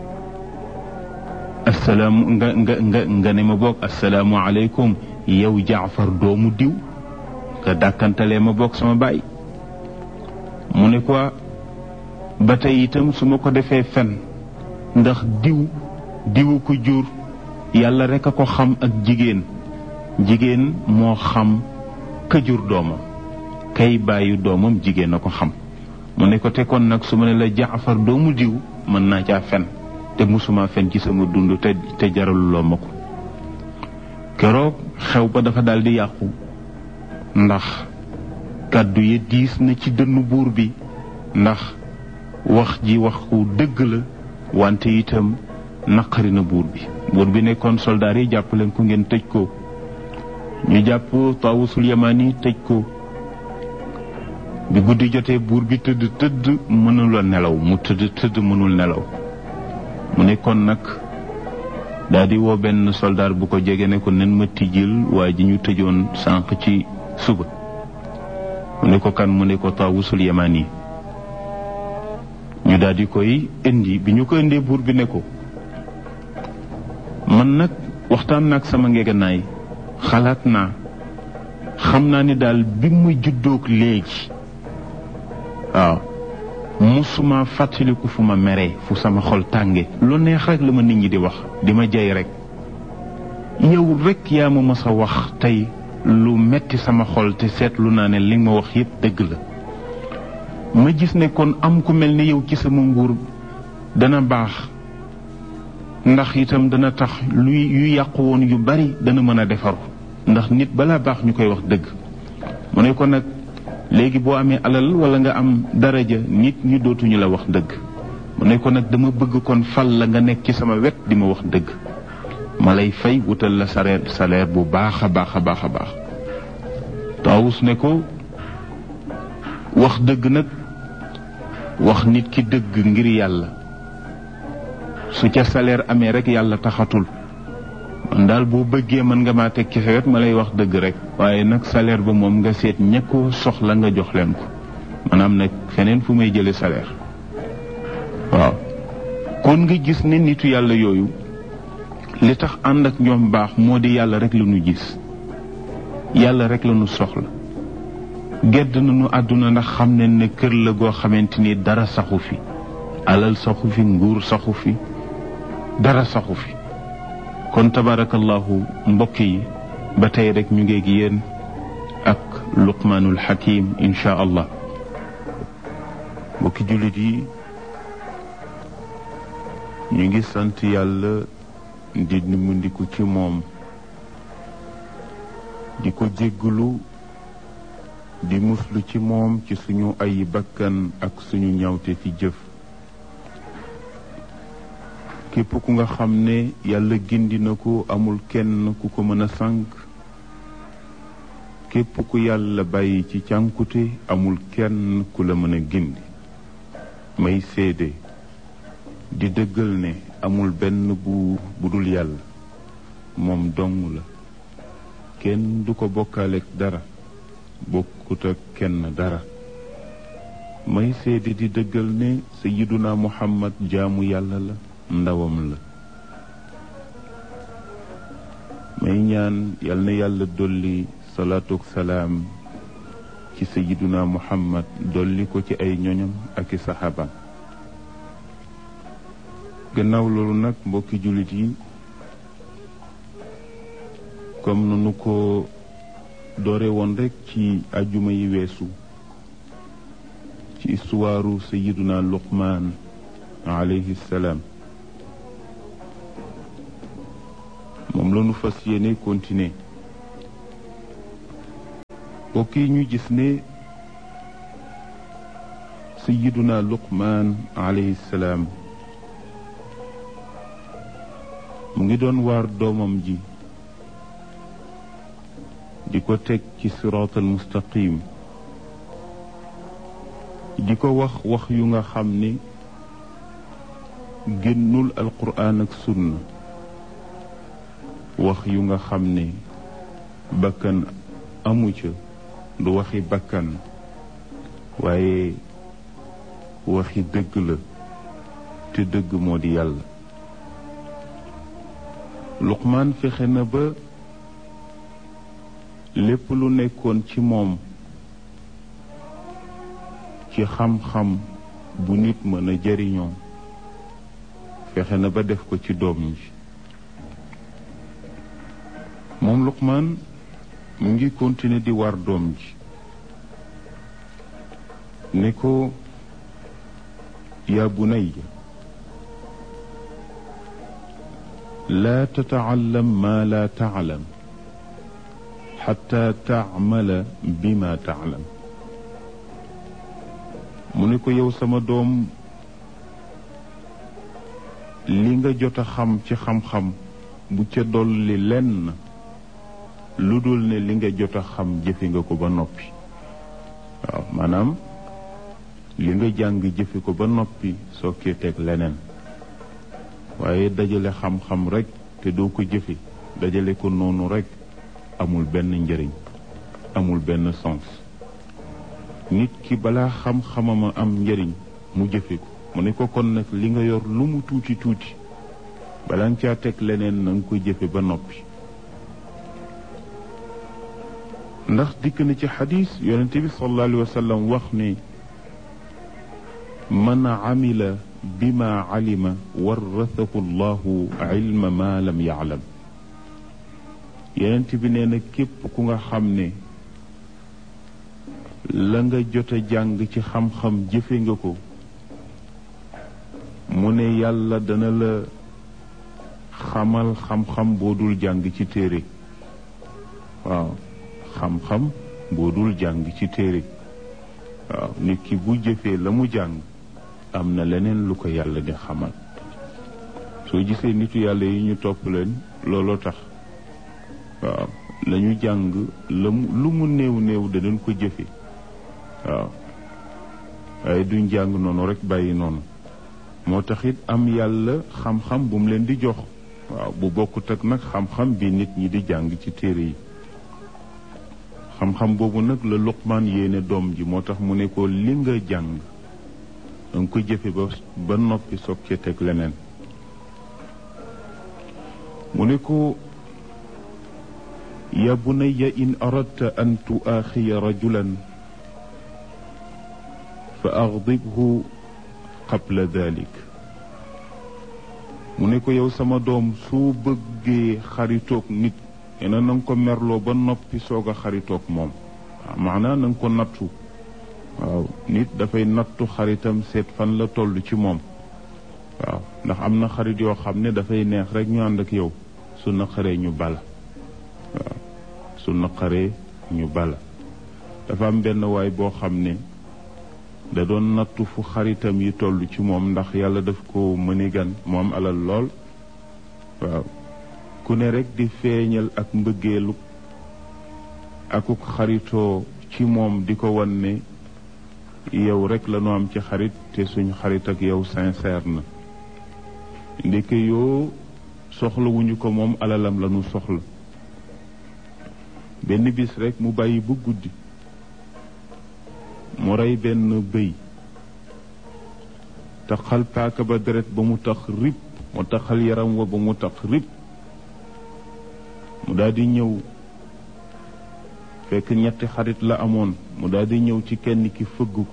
assalaamu nga nga nga nga ne ma boog assalaamu aleykum yow jaafar doomu diw nga dàkkantalee ma boog sama baay mu ne ko ba tey itam su ma ko defee fen ndax diw diwu ko jur yàlla rek a ko xam ak jigéen jigéen moo xam ka jur doomam kay bàyyi doomam jigéen a ko xam mu ne ko te kon nag su ma ne la jaafar doomu diw mën naa caa fen te musuma fen ci sama dund te te jaraluloo ma ko keroog xew ba dafa daldi yàqu ndax kàddu yi diis na ci dënnu buur bi ndax wax ji wax ku dëgg la wante itam naqari na buur bi buur bi nekkoon soldaar yi jàpp leen ko ngeen tëj ko ñu jàpp tawusul yamani tëj ko bi guddi jotee buur bi tëdd tëdd mënula nelaw mu tëdd tëdd mënul nelaw mu nekkoon nag daldi woo benn soldaar bu ko jege ne ko nen ma tijjil waaye ji ñu tëjoon sànq ci suba mu ne ko kan mu ne ko tawusul yamani ñu daldi koy indi bi ñu ko indee buur bi ne ko man nag waxtaan naag sama ngeganaay xalaat naa xam naa ni daal bi mu juddoog léegi waaw musuma fàttaliku fu ma meree fu sama xol tànge lu neex rek la ma nit ñi di wax di ma jey rek yow rek yaa ma mës a wax tey lu metti sama xol te seetlu naa ne li nga ma wax yépp dëgg la ma gis ne kon am ku mel ni yow ci sama nguur dana baax ndax itam dana tax luy yu yàqu woon yu bari dana mën a defaru ndax nit balaa baax ñu koy wax dëgg mu ne ko nag léegi boo amee alal wala nga am daraja nit ñi dootuñu la wax dëgg mu ne ko nag dama bëgg kon fal la nga nekk ci sama wet di ma wax dëgg ma lay fay wutal la salaire salaire bu baax a baax a baax a baax taawus ne ko wax dëgg nag wax nit ki dëgg ngir yàlla su ca salaire amee rek yàlla taxatul man daal boo bëggee mën nga maa teg ci sa wet ma lay wax dëgg rek waaye nag salaire ba moom nga seet ña ko soxla nga jox leen ko maanaam nag feneen fu may jële salaire waaw kon nga gis ne nitu yàlla yooyu li tax ànd ak ñoom baax moo di yàlla rek la ñu gis yàlla rek la ñu soxla gedd nañu àdduna ndax xam ne ne kër la goo xamante ni dara saxu fi alal saxu fi nguur saxu fi dara saxu fi kon tabarakallahu mbokk yi ba tey rek ñu ngeeg yéen ak luqmaanul xakim insha allah mbokki jullit yi ñu ngi sant yàlla di nimbandiku ci moom di ko jéggalu di muslu ci moom ci suñu ay bakkan ak suñu ñawte fi jëf képp ku nga xam ne yàlla gindi na ko amul kenn ku ko mën a sànk képp ku yàlla bàyyi ci cànkute amul kenn ku la mën a gindi may seede di dëggal ne amul benn buur bu dul yàlla moom dong la kenn du ko bokkaaleeg dara bokkut ak kenn dara may seede di dëggal ne sayiduna muhammad jaamu yàlla la ndawam la may ñaan yal na yàlla dolli salaatu ak salaam ci sayiduna muhammad dolli ko ci ay ñoñam ak i saxaabaam gannaaw loolu nag mbokki jullit yi comme nanu ko doore woon rek ci ajjuma yi weesu ci istuwaaru sayiduna luqmaan alayhi salaam moom la ñu fas yéene continuer mbokk yi ñu gis ne sayiduna luqmaan alayhi salaam mu ngi doon waar doomam ji di ko teg ci siraatal mustaqim di ko wax wax yu nga xam ne génnul alquraan ak sunna wax yu nga xam ne bakkan amu ca du waxi bakkan waaye waxi dëgg la te dëgg moo di yàlla luqmaan fexe na ba lépp lu nekkoon ci moom ci xam-xam bu nit mën a jëriñoo fexe na ba def ko ci doom ji moom luqmaan mu ngi continuer di war doom ji ne ko yaa bunayya laa tatacallam maa laa taclam xataa tacmala bima taclam mu ne ko yow sama doom li nga jot a xam ci xam-xam bu ca dolli lenn lu dul ne li nga jot a xam jëfe nga ko ba noppi waaw maanaam li nga jàng jëfe ko ba noppi soo kee teg leneen waaye dajale xam-xam rek te doo ko jëfe dajale ko noonu rek amul benn njëriñ amul benn sens nit ki balaa xam-xamama am njëriñ mu jëfe ko mu ne ko kon nag li nga yor lu mu tuuti tuuti balaa nga caa teg leneen na nga ko jëfe ba noppi ndax dikk na ci xadis yonente bi sallallahu alayhi wa sallam wax ne man amila bima alima warathahu llahu ilma ma lam yaalam yonent bi nee na képp ku nga xam ne la nga jot a jàng ci xam-xam jëfe nga ko mu ne yàlla dana la xamal xam-xam boo dul jàng ci téere waaw xam-xam boo dul jàng ci téere waaw nit ki bu jëfee la mu jàng am na leneen lu ko yàlla di xamal soo gisee nitu yàlla yi ñu topp leen looloo tax waaw la ñu jàng la mu lu mu néew néew danañ ko jëfe waaw waaye duñ jàng noonu rek bàyyi noonu moo tax it am yàlla xam-xam bu mu leen di jox waaw bu bokkut ak nag xam-xam bi nit ñi di jàng ci téere yi xam-xam boobu nag la Luqmaan yéene doom ji moo tax mu ne ko li nga jàng danga ko jëfe ba ba noppi soog cee teg leneen mu ne ko ya bunayya in aradta an tuaaxiya rajulan fa agdibhu qabla dalik mu ne ko yow sama doom soo bëggee xaritoog nit ena na nga ko merloo ba noppi soog a xaritoog moom waaw maanaa na nga ko nattu waaw nit dafay nattu xaritam seet fan la toll ci moom waaw ndax am na xarit yoo xam ne dafay neex rek ñu ànd ak yow su naqaree ñu bala waaw su naqaree ñu bala dafa am benn waay boo xam ne da doon nattu fu xaritam yi toll ci moom ndax yàlla daf ko mëni gan moom alal lool waaw ku ne rek di feeñal ak mbëggeelu akuk xaritoo ci moom di ko wan ne yow rek la nu am ci xarit te suñ xarit ak yow sincère na ndeke yoo soxlawuñu ko moom alalam la nu soxla benn bis rek mu bàyyi bu guddi mu rey benn bëy taxal paaka ba deret ba mu tax rib mu taxal yaram wa ba mu tax rib mu daldi ñëw fekk ñetti xarit la amoon mu daldi ñëw ci kenn ki fëgg ko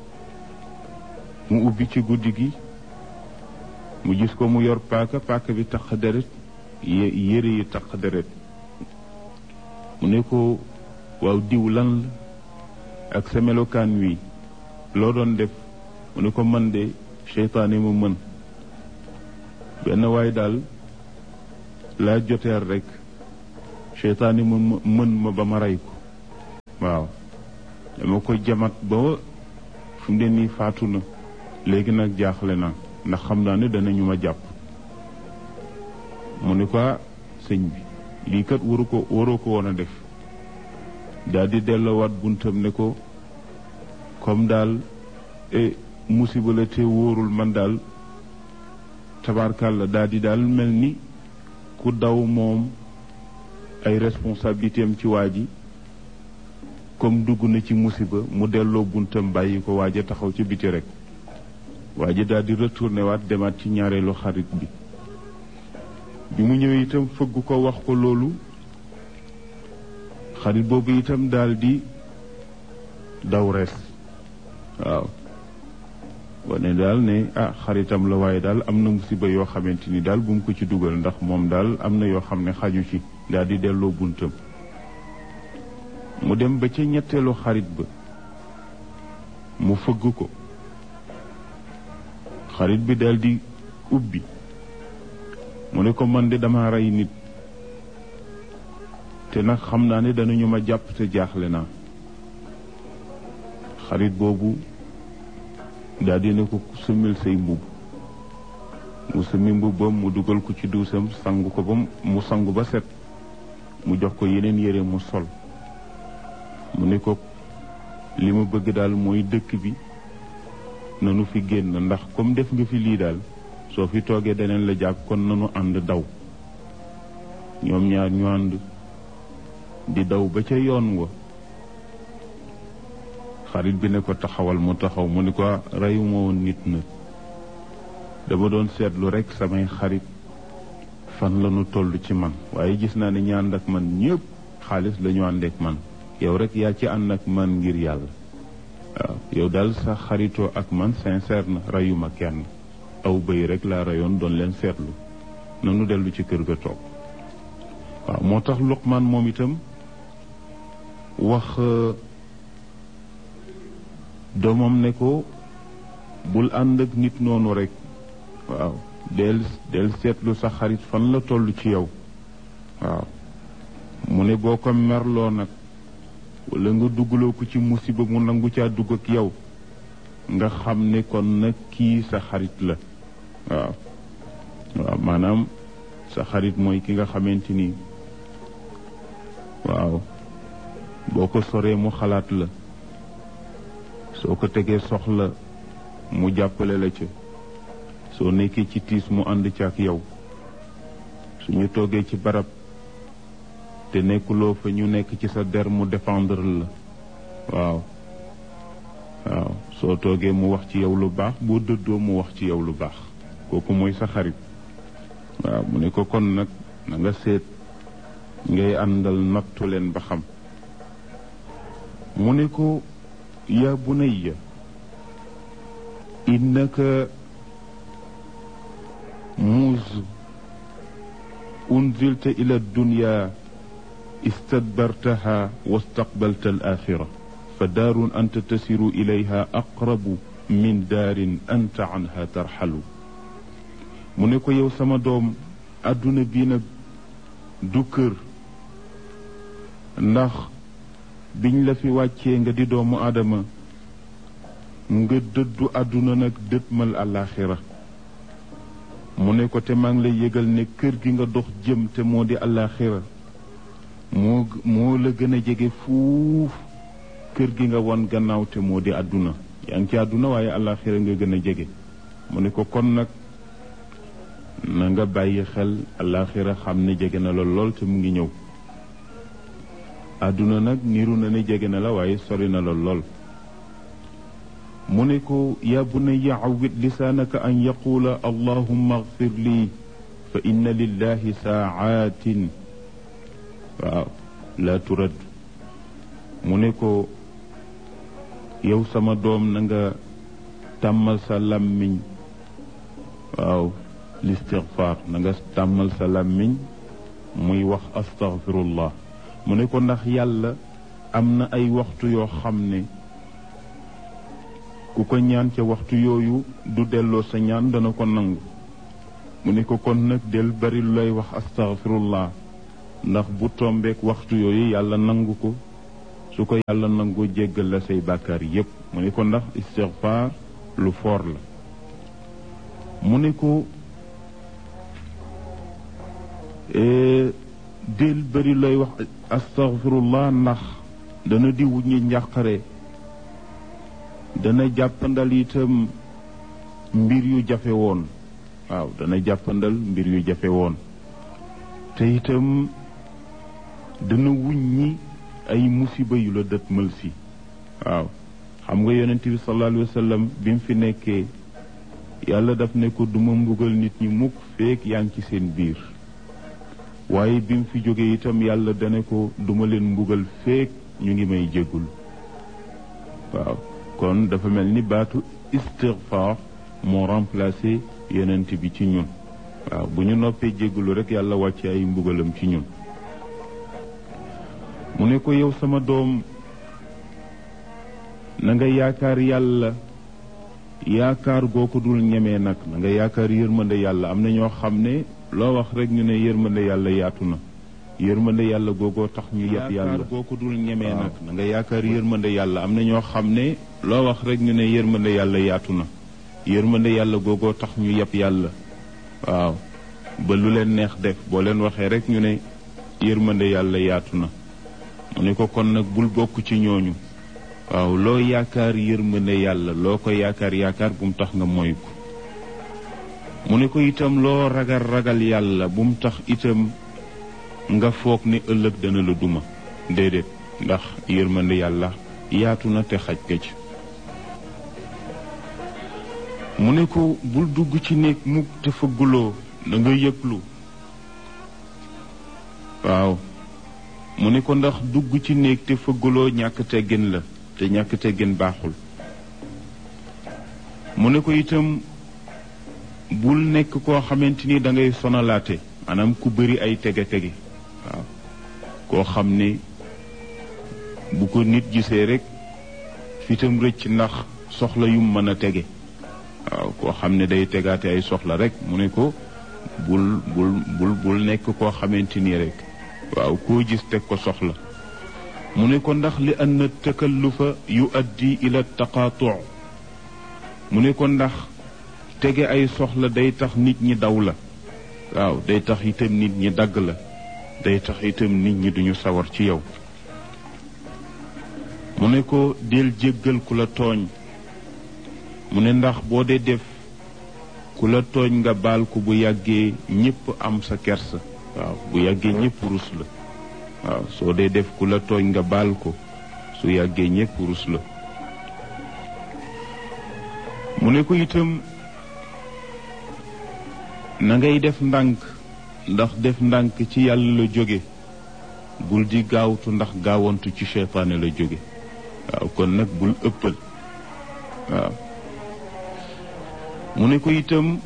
mu ubbi ci guddi gi mu gis ko mu yor paaka paaka bi tax deret yére yi tax deret mu ne ko waaw diw lan la ak sa melokaan wi loo doon def mu ne ko man de seytaane ma mën benn waay daal laa joteer rek seytaane ma mën ma ba ma rey ko waaw dama ko jamat ba fu mu ne nii faatu na léegi nag jaaxle na ndax xam naa ne danañu ma jàpp mu ne ko sëñ bi lii kat waru ko waroo ko woon a def daal di delloowaat buntam ne ko comme daal musiba la te wóorul man daal tabarkàlla daal di daal mel ni ku daw moom ay responsabilité am ci waa ji comme dugg na ci musiba mu delloo buntam bàyyi ko waaja taxaw ci biti rek waa ji daal di retourné waat demaat ci ñaareelu xarit bi bi mu ñëwee itam fëgg ko wax ko loolu xarit boobu itam daal di daw rees waaw wane daal ne ah xaritam la waaye daal am na musiba yoo xamante ni daal bu mu ko ci dugal ndax moom daal am na yoo xam ne xaju ci daal di delloo buntam mu dem ba ca ñetteelu xarit ba mu fëgg ko xarit bi daal di ubbi mu ne ko man de dama rey nit te nag xam naa ne danañu ma jàpp te jaaxle naa xarit boobu daal di ne ko sumil say mbubb mu sumi mbubbam mu dugal ko ci duusam sangu ko ba mu sangu ba set mu jox ko yeneen yére mu sol mu ne ko li ma bëgg daal mooy dëkk bi nanu fi génn ndax comme def nga fi lii daal soo fi toogee daneen la jàpp kon nanu ànd daw ñoom ñaar ñu ànd di daw ba ca yoon wa xarit bi ne ko taxawal mu taxaw mu ni ko reyuma woon nit na dama doon seetlu rekk samay xarit fan la ñu toll ci man waaye gis naa ne ñi ànd ak man ñëpp xaalis la ñu ànd ak man yow rek yaa ci ànd ak man ngir yàlla waaw yow daal sa xaritoo ak man sincère na reyuma kenn aw bëy rek laa reyoon doon leen seetlu nanu dellu ci kër ga toog waaw moo tax Luqmaan moom itam wax doomam ne ko bul ànd ak nit noonu rek waaw del del seetlu sa xarit fan la toll ci yow waaw mu ne boo ko merloo nag wala nga duggaloo ko ci musiba mu nangu caa dugg ak yow nga xam ne kon nag kii sa xarit la waaw waaw maanaam sa xarit mooy ki nga xamante ni waaw boo ko soree mu xalaat la soo ko tegee soxla mu jàppale la ca soo nekkee ci tiis mu ànd ci ak yow suñu toogee ci barab te nekkuloo fa ñu nekk ci sa der mu défendre la waaw waaw soo toogee mu wax ci yow lu baax boo dëddoo mu wax ci yow lu baax kooku mooy sa xarit waaw mu ne ko kon nag na nga seet ngay àndal nattu leen ba xam mu ne ko yaa bunayya innaka muuz unzilta ila dunya istadbartaha wastaqbalta al axira fa daarun anta tasiru ilayha aqrabu min daarin anta anha tarxalu mu ne ko yow sama doom àdduna bii nag du kër ndax biñ la fi wàccee nga di doomu aadama nga dëddu àdduna nag dëtmal àllaaxira mu ne ko te maa ngi lay yëgal ne kër gi nga dox jëm te moo di àllaaxira moo moo la gën a jege fuuf kër gi nga won gannaaw te moo di àdduna yaa ngi ci àdduna waaye àllaaxira nga gën a jege mu ne ko kon nag na nga bàyyi xel àllaaxira xam ne jege na la lool te mu ngi ñëw àdduna nag niru na ne jege na la waaye sori na la lool mu ne ko yaa bunayya awwit lisaanaka an yaquula allahumma agfir lii fa inna lillahi saacaatin waaw laa turad mu ne ko yow sama doom na nga tàmmal sa làmmiñ waaw listigfaar na nga tàmmal sa làmmiñ muy wax astaghfirullah mu ne ko ndax yàlla am na ay waxtu yoo xam ne ku ko ñaan ca waxtu yooyu du delloo sa ñaan dana ko nangu mu ne ko kon nag del bari lu lay wax astaghfirullah ndax bu tombeek waxtu yooyu yàlla nangu ko su ko yàlla nangu jéggal la say bàkkaar yépp mu ne ko ndax istighfar lu foor la mu ne ko del bari lay wax astaghfirullah ndax dana di wuññi njàqare dana jàppandal itam mbir yu jafe woon waaw dana jàppandal mbir yu jafe woon te itam dana wuññi ay musiba yu la dëtmal si waaw xam nga yonent bi sallallahu alayhi wa sallam bi mu fi nekkee yàlla daf ne ko duma mbugal nit ñi mukk feek yaa ngi ci seen biir waaye bi mu fi jógee itam yàlla dane ko duma leen mbugal feek ñu ngi may jéggul waaw kon dafa mel ni baatu istigfaar moo remplacé yonent bi ci ñun waaw bu ñu noppee jéggulu rek yàlla wàcce ay mbugalam ci ñun mu ne ko yow sama doom na nga yaakaar yàlla yaakaar goo ko dul ñemee nag na nga yaakaar yërmande yàlla am na ñoo xam ne loo wax rek ñu ne yërmande yàlla yaatu na yërmande yàlla googoo tax ñu yeb yàlla goo ko dul ñemee nag na nga yaakaar yërmande yàlla am na ñoo xam ne loo wax rek ñu ne yërmande yàlla yaatu na yërmande yàlla googoo tax ñu yeb yàlla waaw ba lu leen neex def boo leen waxee rek ñu ne yërmande yàlla yaatu na mu ne ko kon nag bul bokk ci ñooñu waaw loo yaakaar yërmande yàlla loo ko yaakaar yaakaar bu mu tax nga moy ko mu ne ko itam loo ragal ragal yàlla bu mu tax itam nga foog ne ëllëg dana la duma déedéet ndax yërmande yàlla yaatu na te xaj ka ci mu ne ko bul dugg ci néeg mukk te fëgguloo da nga yëglu waaw mu ne ko ndax dugg ci néeg te fëgguloo ñàkk teggin la te ñàkk teggin baaxul mu ne ko itam bul nekk koo xamante ni da ngay sonalaate maanaam ku bëri ay tege-tege waaw koo xam ne bu ko nit gisee rek fitam rëcc ndax soxla yum mën a tege waaw koo xam ne day tegaate ay soxla rek mu ne ko bul bul bul bul nekk koo xamante ni rek waaw koo gis teg ko soxla mu ne ko ndax li ann takallufa yu addi ila taqaatu mu ne ko ndax tege ay soxla day tax nit ñi daw la waaw day tax itam nit ñi dagg la day tax itam nit ñi duñu sawar ci yow mu ne ko del jéggal ku la tooñ mu ne ndax boo dee def ku la tooñ nga baal ko bu yàggee ñépp am sa kersa waaw bu yàggee ñépp rus la waaw soo dee def ku la tooñ nga baal ko su yàggee ñépp rus la mu ne ko itam na ngay def ndànk ndax def ndànk ci yàlla la jóge bul di gaawtu ndax gaawantu ci seytaane la jóge waaw kon nag bul ëppal waaw mu ne ko itam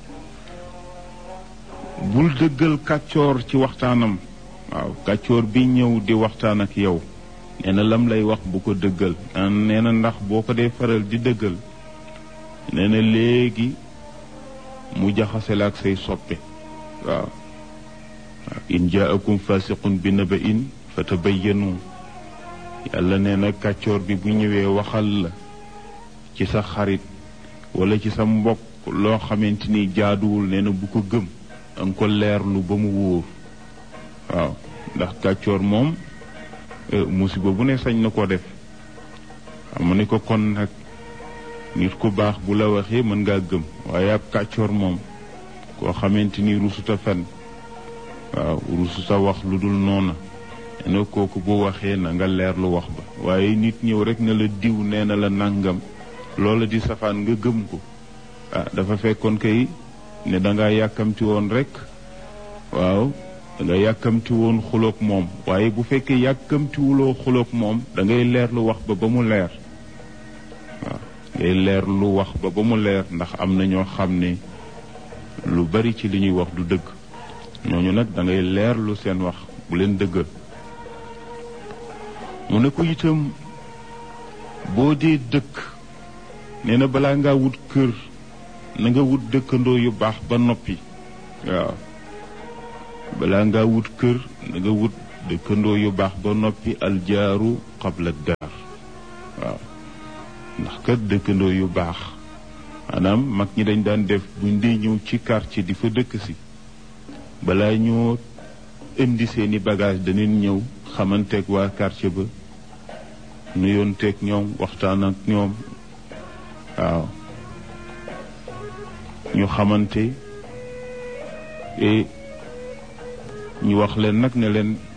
bul dëggal kàccoor ci waxtaanam waaw kàccoor bi ñëw di waxtaan ak yow nee na lam lay wax bu ko dëggal nee na ndax boo ko dee faral di dëggal nee na léegi mu jaxase la ak say soppe waaw in jaakum fasiqun bi naba in fa tabayyanu yàlla nee na kàccoor bi bu ñëwee waxal la ci sa xarit wala ci sa mbokk loo xamante ni jaaduwul nee na bu ko gëm danga ko leerlu ba mu wóor waaw ndax kàccoor moom musiba bu ne sañ na ko def xam ne ko kon nag nit ku baax bu la waxee mën ngaa gëm waaye ab kàccoor moom koo xamante ni rusuta fen waaw rusuta wax lu dul noona nee na kooku bu waxee na nga leerlu wax ba waaye nit ñëw rek ne la diw nee na la nangam loola di safaan nga gëm ko ah dafa fekkoon kay ne danga yàkkamti woon rek waaw danga yàkkamti woon xuloog moom waaye bu fekkee yàkkamtiwuloo xuloog moom da ngay leerlu wax ba ba mu leer waaw ngay leerlu wax ba ba mu leer ndax am na ñoo xam ne lu bari ci li ñuy wax du dëgg ñooñu nag da ngay leerlu seen wax bu leen dëggal mu ne ko itam boo dee dëkk nee na balaa ngaa wut kër na nga wut dëkkandoo yu baax ba noppi waaw balaa ngaa wut kër na nga wut dëkkandoo yu baax ba noppi aljaaru qabla daar waaw ndax kat dëkkandoo yu baax maanaam mag ñi dañ daan def buñ dee ñëw ci quartier di fa dëkk si balaa ñoo indi seeni bagage danañ ñëw xamanteeg waa quartier ba nuyoonteeg ñoom waxtaan ak ñoom waaw ñu xamante et ñu wax leen nag ne leen